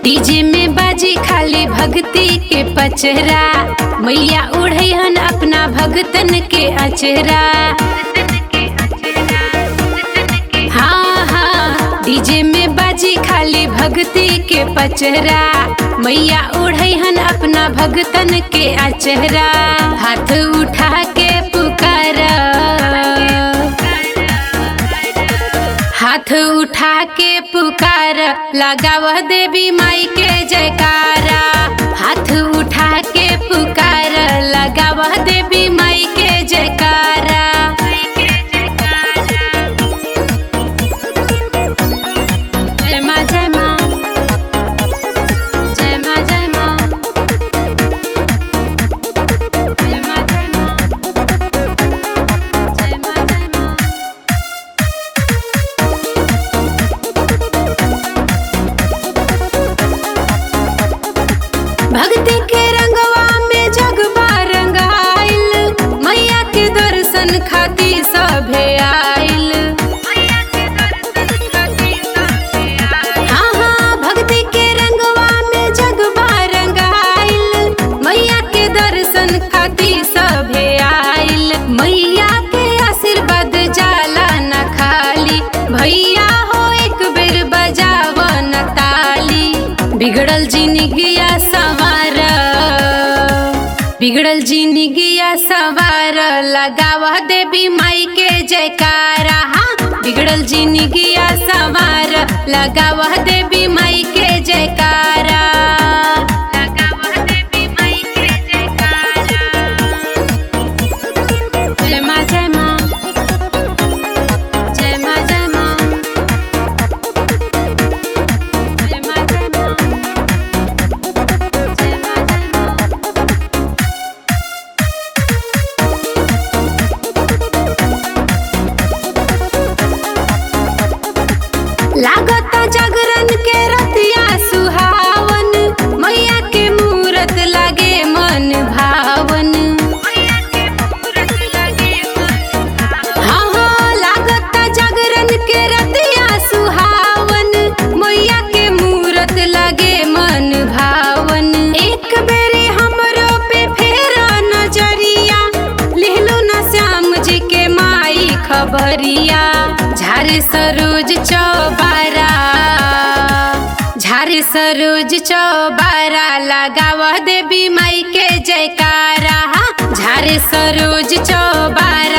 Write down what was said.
DJ में बाजी खाली भक्ति के पचरा मैया उड़हन अपना भगतन के अचरा हाँ हाँ डीजे में बाजी खाली भक्ति के पचरा मैया उड़हन अपना भगतन के अचरा हाथ उठा के पुकार हाथ उठा के पुकार लगाव देवी माई के जयकारा हाथ उठा के पुकार लगाव देवी माई के जयकारा जय माँ जय माँ जय माँ जय माँ जय माँ जय माँ जय माँ जय माँ भक्ति के रंगवा में जगबा रंगाइल मैया के दर्शन खातिर सभे आइल हाँ हाँ भक्ति के रंगवा में जगबा रंगाइल मैया के दर्शन खातिर सभे आइल मैया के आशीर्वाद जाला न खाली भैया हो एक बेर बजाव न ताली बिगड़ल जिंदगिया सवार बिगड़ल जिंदगिया सवार लगावा देवी माई के जयकारा हाँ बिगड़ल जिंदगिया सवार लगावा देवी माई के जयकारा लगावा देवी माई के जयकारा जय माँ जय माँ जय माँ जय माँ जय माँ जय माँ जय माँ जय माँ लागत जागरण के रतिया सुहावन मैया के मूरत लागे मन भावन हाँ हाँ लागत जागरण के रतिया सुहावन मैया के मूरत लागे मन भावन एक बेरी हमरो पे फेरा नजरिया लेहलो ना श्याम जी के माई खबरिया झारे सरोज चौबारा झारे सरोज चौबारा लगावा देवी माई के जयकारा झारे सरोज चौबारा